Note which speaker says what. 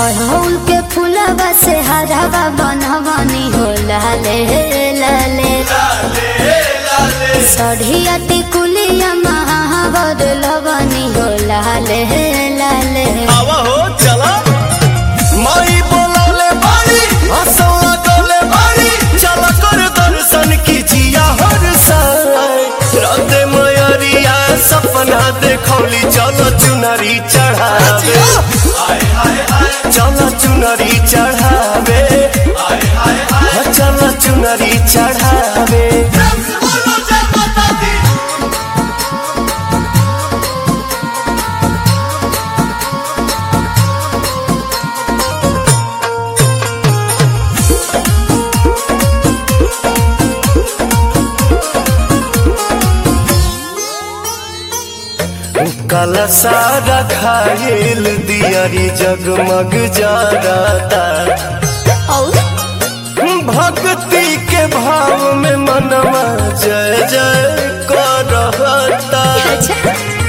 Speaker 1: अड़हुल के फूलवा से हरावा बनवनी हो लाले लाले सढ़िया टिकुलिया महावर लवनी हो लाले लाले
Speaker 2: आवा हो चला माई बोलौले बाड़ी हंसौला गौले बाड़ी चला कर दर्शन कीजिया हर साय राधे मयरिया सपना देखौली चलो चुनरी चढ़ावे चलो चुनरी चढ़ावे चलो चुनरी चढ़ावे कल सारा खाइल दियारी जगमग जाता
Speaker 1: और
Speaker 2: भक्ति के भाव में मनवा जय जय करता
Speaker 1: अच्छा